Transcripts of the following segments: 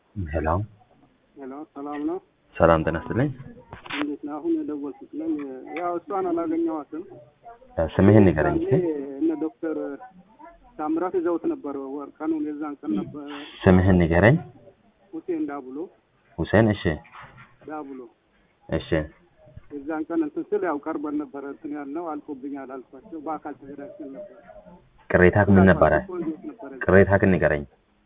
ሄሎ ሄሎ ሰላም ነው። ሰላም ጤና ይስጥልኝ። እንዴት ነው? አሁን የደወልኩት ነኝ። ያው እሷን አላገኘኋትም። እ ስምህን ንገረኝ እስኪ። ያኔ እነ ዶክተር ታምራት ይዘውት ነበር። ወር ቀኑን የዛን ቀን ነበር ስምህን ንገረኝ። ሁሴን ዳብሎ ሁሴን። እሺ ዳብሎ እሺ የዛን ቀን እንትን ስል ያው ቀርበን ነበረ እንትን ያልነው አልፎብኛል አልኳቸው። በአካል ተገናኝተን ነበር። ቅሬታህ ምን ነበረ? እንዴት ነበረ? ቅሬታህ ግን ንገረኝ።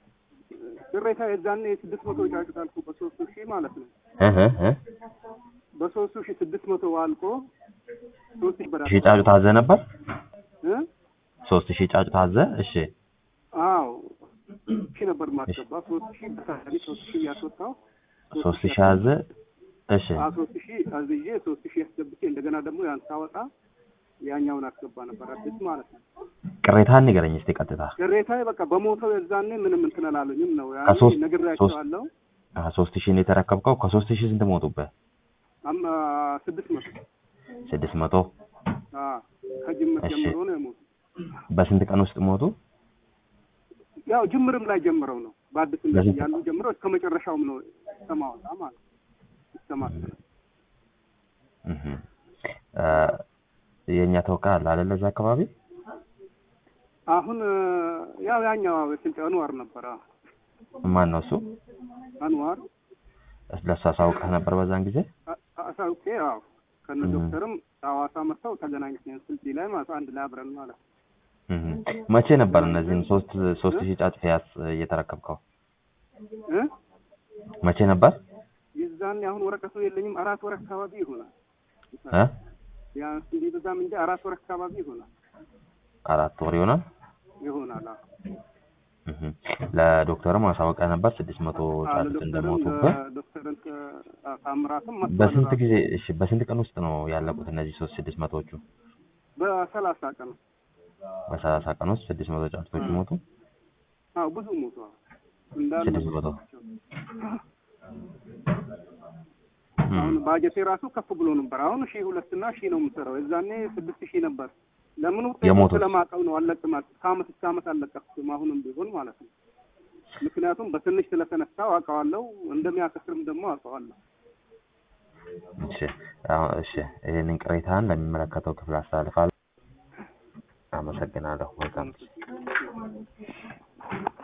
ቅሬታ የዛኔ ስድስት መቶ ጫጩት አልኩ በሶስቱ ሺህ ማለት ነው። እህ እህ በሶስቱ ሺህ ስድስት መቶ አልቆ ሶስት ሺህ ብር ሺህ ጫጩት አዘህ ነበር? እ ሶስት ሺህ ጫጩት አዘህ? እሺ አዎ ሺህ ነበር ማስገባ ሶስት ሺህ በታሪ ሶስት ሺህ ያስወጣው ሶስት ሺህ አዘህ? እሺ አ ሶስት ሺህ አዝዬ ሶስት ሺህ አስገብቼ እንደገና ደግሞ ያን ሳወጣ ያኛውን አስገባ ነበር አዲስ ማለት ነው። ቅሬታህን ንገረኝ እስኪ ቀጥታ። ቅሬታዬ በቃ በሞተው የዛኔ ምንም እንትን አላሉኝም ነው ያኔ ከሶስት- ነግሬያቸዋለሁ። አዎ ሶስት ሺህ ነው የተረከብከው። ከሶስት ሺህ ስንት ሞቱብህ? አማ ስድስት መቶ ስድስት መቶ አ ከጅምር እሺ። ጀምሮ ነው የሞቱ። በስንት ቀን ውስጥ ሞቱ? ያው ጅምርም ላይ ጀምረው ነው በአዲስ እንደዚህ በስንት- ያሉ ጀምረው እስከ መጨረሻውም ነው እስከማወጣ ማለት ነው። እስከማስረ እህ እ የእኛ ተወካይ አለ አይደለ እዛ አካባቢ? አሁን ያው ያኛው ስልጤ አንዋር ነበረ። ማን ነው እሱ? አንዋር ለእሱ አሳውቀህ ነበር በዛን ጊዜ? አ- አሳውቄ ያው ከነ እም። ዶክተርም ሐዋሳ መጥተው ተገናኝተን ስልጤ ላይ ማለት አንድ ላይ አብረን ማለት ነው። እህ መቼ ነበር እነዚህን ሶስት ሶስት ሺህ ጫጩት ያስ እየተረከብከው? እ መቼ ነበር? የዛኔ አሁን ወረቀቱ የለኝም አራት ወር አካባቢ ይሆናል። እ ቢያንስ እንዲህ በዛም እንጂ አራት ወር አካባቢ ይሆናል አራት ወር ይሆናል። ይሆናል። አዎ እህ ለዶክተርም አሳውቀህ ነበር ስድስት መቶ ጫጩት ለዶክተርም እንደሞቱብህ። ለዶክተርን ታምራትም መጥቷል በስንት ራሱ። ጊዜ እሺ፣ በስንት ቀን ውስጥ ነው ያለቁት እነዚህ ሶስት ስድስት መቶዎቹ? በሰላሳ ቀን በሰላሳ ቀን ውስጥ ስድስት መቶ ጫጩቶች ሞቱ። አዎ ብዙ ሞቷል እንዳለ ስድስት መቶ አሁን ባጀቴ ራሱ ከፍ ብሎ ነበር። አሁን ሺህ ሁለት እና ሺህ ነው የምሰራው። የዛኔ ስድስት ሺህ ነበር። ለምን ውጤቱ የሞቱት? ስለማውቀው ነው አለቅም አልኩት። ከአመት እስከ አመት አለቀኩትም አሁንም ቢሆን ማለት ነው። ምክንያቱም በትንሽ ስለተነሳው አውቀዋለሁ፣ እንደሚያከስርም ደግሞ አውቀዋለሁ። እሺ አሁን እሺ፣ ይህንን ቅሬታን ለሚመለከተው ክፍል አስተላልፋለሁ። አመሰግናለሁ። መልካም ጊዜ